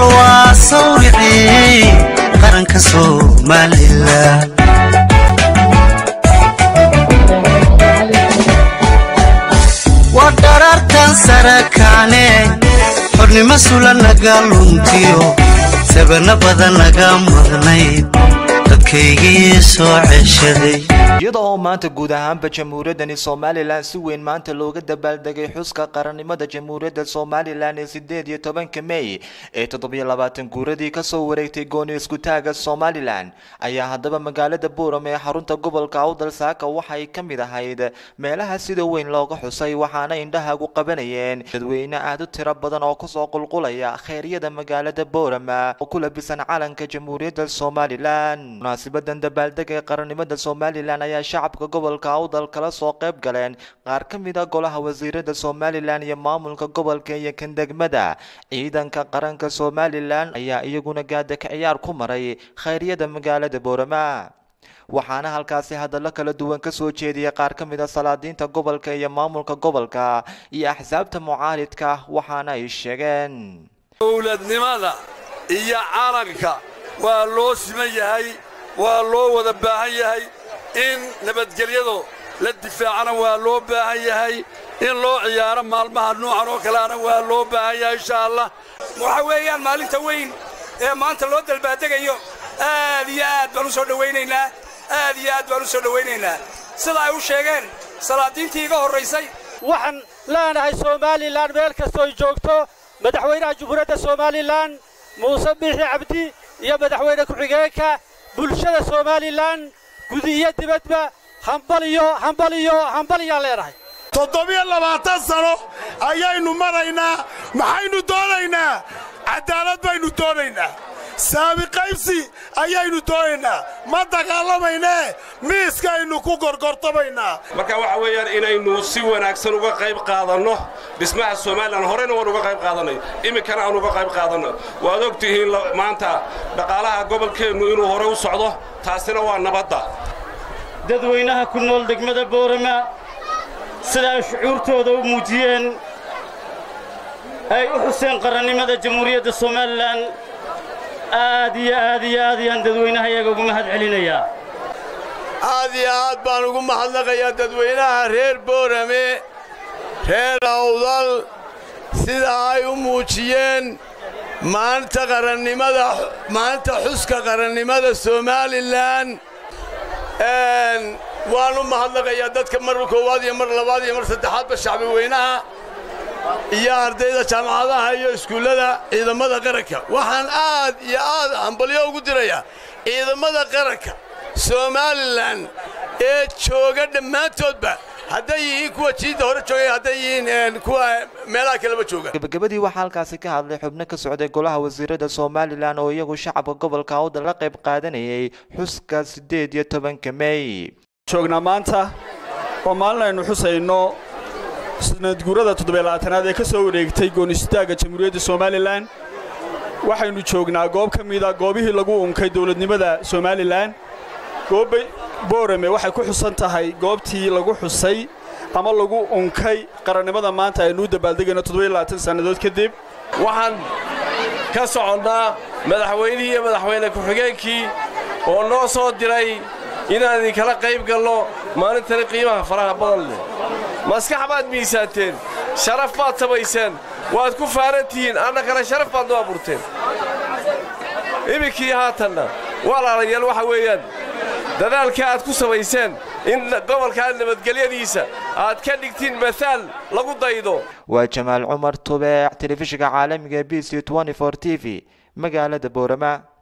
waa sawricii qaranka somalilan waa dharartan sara kacne xornimo sula naga luntiyo sabana badan naga mudnayd dadkaygii soo ceshaday iyada oo maanta guud ahaanba jamhuuriyaddani somalilan si weyn maanta looga dabaaldegay xuska qarannimada jamhuuriyadda somalilan ee sideed iyo tobanka mey ee toddobiyo labaatan guuradii kasoo wareegtay gooni iskutaaga somalilan ayaa haddaba magaalada buuram ee xarunta gobolka awdal saaka waxay ka mid ahayd meelaha sida weyn looga xusay waxaana indhahagu qabanayeen dadweyne aad u tiro badan oo kusoo qulqulaya kheyryada magaalada buuram oo ku labisan calanka jamhuuriyadda somalilan munaasibadan dabaaldega ee qarannimada somalilan ayaa shacabka gobolka awdal kala soo qayb galeen qaar ka mid a golaha wasiirada somalilan iyo maamulka gobolka iyo kan degmada ciidanka qaranka somalilan ayaa iyaguna gaadaka ciyaar ku maray kheyryada magaalada boorama waxaana halkaasi hadallo kala duwan ka soo jeediyay qaar ka mid a salaadiinta gobolka iyo maamulka gobolka iyo axsaabta mucaaridka waxaana ay sheegeen dowladnimada iyo calanka waa loo siman yahay waa loo wada baahan yahay in nabadgelyadu la difaacana waa loo baahan yahay in loo ciyaaro maalmaha nuucan oo kaleana waa loo baahan yahay insha allah waxa weeyaan maalinta weyn ee maanta loo dalbaadegayo aad iyo aad baan u soo dhowaynaynaa aad iyo aad baan u soo dhowaynaynaa sida ay u sheegeen salaadiintii iga horraysay waxaan leenahay somalilan meel kastooy joogto madaxweynaha jumhuuriyadda somalilan muuse biixi cabdi iyo madaxweyne ku-xigeenka bulshada somalilan gudi iyo dibadba hambaliyo hambaliyo hambaliyaan leenahay toddobiyo labaatan sano ayaynu maraynaa maxaynu doonaynaa caddaalad baynu doonaynaa saami qaybsi ayaynu doonaynaa ma dagaalamaynee miiskaynu ku gorgortamaynaa marka waxa weeyaan inaynu si wanaagsan uga qayb qaadanno dhismaha somalilan horeyna waan uga qayb qaadannay iminkana aan uga qayb qaadanno waad og tihiin maanta dhaqaalaha gobolkeennu inuu hore u socdo taasina waa nabadda dadweynaha ku nool degmada boorama sida ay shucuurtooda u muujiyeen ay u xuseen qarannimada jamhuuriyadda somalilan aad iyo aad iyo aad ayaan dadweynaha iyaga ugu mahad celinayaa aad iyo aad baan ugu mahadnaqayaa dadweynaha reer boorame reer awdal sida ay u muujiyeen maalinta qarannimada maalinta xuska qarannimada somalilan waan u mahadnaqayaa dadka mar koowaad iyo mar labaad iyo mar saddexaadba shacbi weynaha iyo ardayda jaamacadaha iyo iskuullada ciidamada qaranka waxaan aad iyo aad hambalyo ugu dirayaa ciidamada qaranka somalilan ee jooga dhammaantoodba hadday yihiin kuwa jiidda hore joogay hadday yihiin kuwa meelaha kaleba jooga gabagabadii waxaa halkaasi ka hadlay xubno ka socday golaha wasiirada somalilan oo iyagu shacabka gobolka awdal la qayb qaadanayay xuska siddeed iyo tobanka mey joognaa maanta oo maalin aynu xusayno sanadguurada toddobylabaatanaad ee ka soo wareegtay goonistaagga jamhuuriyadda somalilan waxaynu joognaa goob ka mida goobihii lagu unkay dowladnimada somalilan gooba boorame waxay ku xusan tahay goobtii lagu xusay ama lagu unkay qarannimada maanta aynu u dabaaldegayno toddobylabaatan sannadood kadib waxaan ka soconnaa madaxweynihii iyo madaxweyne ku-xigeenkii oo noo soo diray inaan idinkala qayb galno maalintani qiimaha faraha badan leh maskax baad miisaanteen sharaf baad samayseen waad ku faaran tihiin annakana sharaf baad noo abuurteen iminkii haatanna walaalayaal waxa weeyaan dadaalka aad ku samayseen in gobolkaa nabadgelyadiisa aad ka dhigtiin maaal lagu daydo waa jamaal cumar tubeec telefishinka caalamiga b c t v magaalada boorama